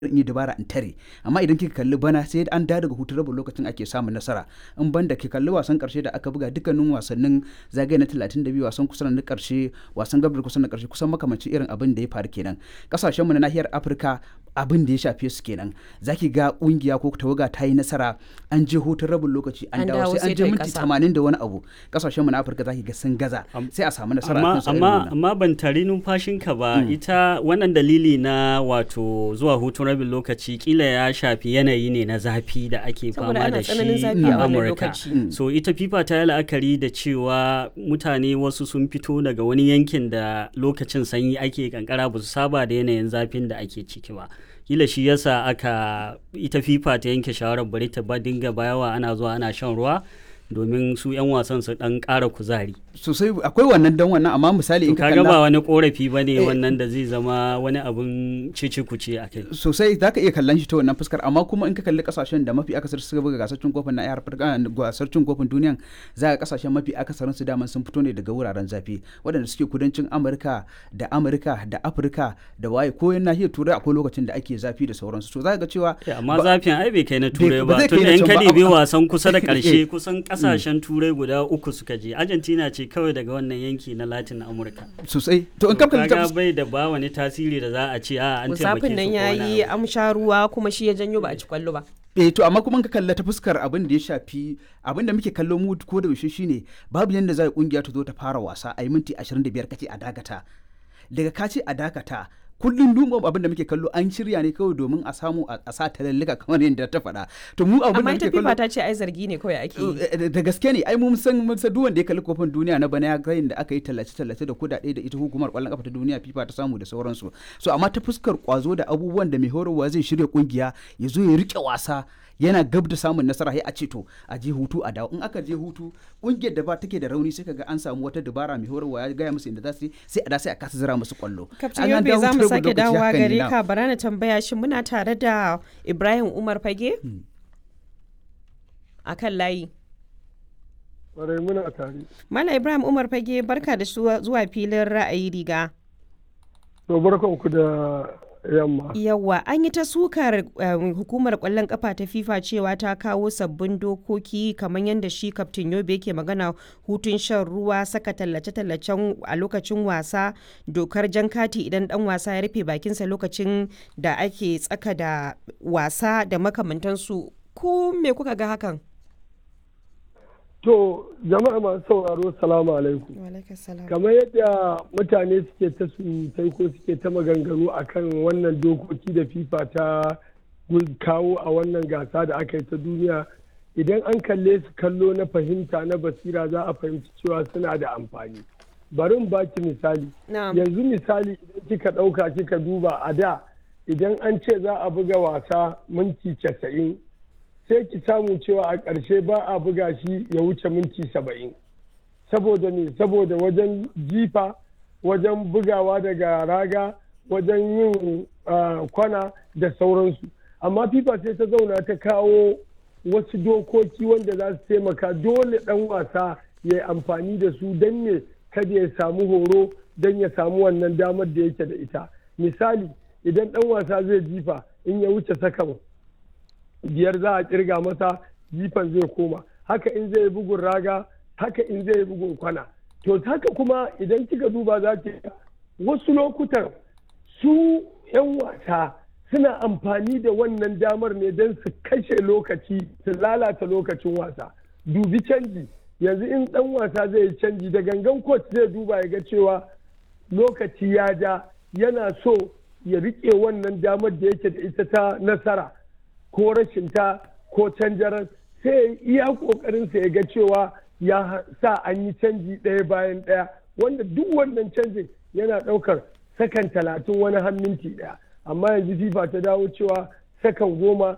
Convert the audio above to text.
in yi dabara in tare amma idan kika kalli bana sai an da daga hutu rabin lokacin ake samun nasara in ban da ki kalli wasan karshe da aka buga dukkanin wasannin zagaye na 32 wasan kusan na karshe wasan gabar kusan na karshe kusan makamancin irin abin da ya faru kenan kasashen mu na nahiyar Afirka abin da ya shafe su kenan zaki ga kungiya ko tawaga ta yi nasara an je hutun rabin lokaci an dawo sai an je minti 80 da wani abu kasashen mu na Afirka zaki ga sun gaza sai a samu nasara amma amma amma ban tari numfashinka ba ita wannan dalili na wato zuwa hutun rabin lokaci kila ya shafi yanayi ne na zafi da ake fama da shi a amurka so ita fifa ta yi la'akari da cewa mutane wasu sun fito daga wani yankin da lokacin sanyi ake kankara ba su saba da yanayin zafin da ake ciki ba kila shi yasa aka ita fifa ta yanke shawarar bari ta ba dinga bayawa ana zuwa ana shan ruwa domin su 'yan wasan su dan ƙara kuzari sosai akwai wannan dan wannan amma misali in ka kalla ba wani korafi ba ne wannan da zai zama wani abun cici kuce a kai sosai za ka iya kallon shi ta wannan fuskar amma kuma in ka kalli kasashen da mafi akasar suka buga gasar cin kofin na yar gasar cin kofin duniyan za ka kasashen mafi akasarin su daman sun fito ne daga wuraren zafi waɗanda suke kudancin amurka da amurka da afirka da waye ko yan nahiyar turai akwai lokacin da ake zafi da sauransu to za ka ga cewa amma zafin ai bai kai na turai ba tun da in ka dibi wasan kusa da ƙarshe kusan kasashen turai guda uku suka je argentina ce kawai daga wannan yanki na latin amurka sosai to in kamka kaga bai da ba wani tasiri da za a ce a an taimake musafin nan yayi amsha ruwa kuma shi ya janyo ba a ci kwallo ba eh to amma kuma ka kalla ta fuskar abin da ya shafi abin da muke kallo mu ko da yaushe shine babu yanda za kungiya ta zo ta fara wasa a yi minti 25 kace a dakata daga ka ce a dakata kullum duma abin da muke kallo an shirya ne kawai domin a samu a sa talallika kamar yadda ta faɗa to mu abin da muke kallo amma ita ta ce ai zargi ne kawai ake yi da gaske ne ai mun san mun san duk wanda ya kalli kofin duniya na bana ya ga da aka yi tallace tallace da kudade da ita hukumar kwallon kafa ta duniya FIFA ta samu da sauransu so amma ta fuskar kwazo da abubuwan da mai horarwa zai shirya kungiya ya zo ya rike wasa yana gab da samun nasara sai a ce to a je hutu a dawo in aka je hutu kungiyar da ba take da rauni sai kaga an samu wata dabara mai horarwa ya gaya musu inda za su sai a da sai a kasa zira musu kwallo kaftin yobe za mu sake dawowa gare ka bara na tambaya shi muna tare da ibrahim umar fage a kan layi Kwarai muna tare. Mala Ibrahim Umar Fage barka da zuwa filin ra'ayi riga. To barkanku da yamma. Yawwa an yi ta sukar hukumar kwallon kafa ta FIFA cewa ta kawo sabbin dokoki kamar yadda shi kaftin Yobe yake magana hutun shan ruwa saka tallace-tallacen a lokacin wasa dokar jan kati idan dan wasa ya rufe bakinsa lokacin da ake tsaka da wasa da makamantansu ko me kuka ga hakan? To jama'a masu sauraro salamu alaikum. Kamar yadda mutane suke ta surutai ko suke ta maganganu akan wannan dokoki da FIFA ta kawo a wannan gasa da aka yi ta duniya idan an kalle su kallo na fahimta na basira za a fahimci cewa suna da amfani. Bari in baki misali. Yanzu misali idan kika ɗauka kika duba a da idan an ce za a buga wasa minti casa'in sai ki samu cewa a ƙarshe ba a buga shi ya wuce minti saba'in saboda ne saboda wajen jifa wajen bugawa daga raga wajen yin kwana da sauransu amma fifa sai ta zauna ta kawo wasu dokoki wanda za su taimaka dole ɗan wasa ya yi amfani da su don ne kada ya samu horo don ya samu wannan damar da yake da ita misali idan ɗan wasa zai jifa in ya wuce sakan biyar za a kirga masa jifan zai koma haka in zai bugun raga haka in zai bugun kwana to haka kuma idan kika duba za ki wasu lokutan su 'yan wasa suna amfani da wannan damar ne don su kashe lokaci su lalata lokacin wasa dubi canji yanzu in dan wasa zai yi canji da gangan coach zai duba ya ga cewa lokaci ya ja yana so ya rike wannan damar da yake da ita ta nasara ko rashin ta ko canjaran sai iya kokarinsa ya ga cewa ya sa an yi canji ɗaya bayan ɗaya wanda duk wannan canjin yana ɗaukar sakan talatin wani har minti ɗaya amma yanzu fifa ta dawo cewa sakan goma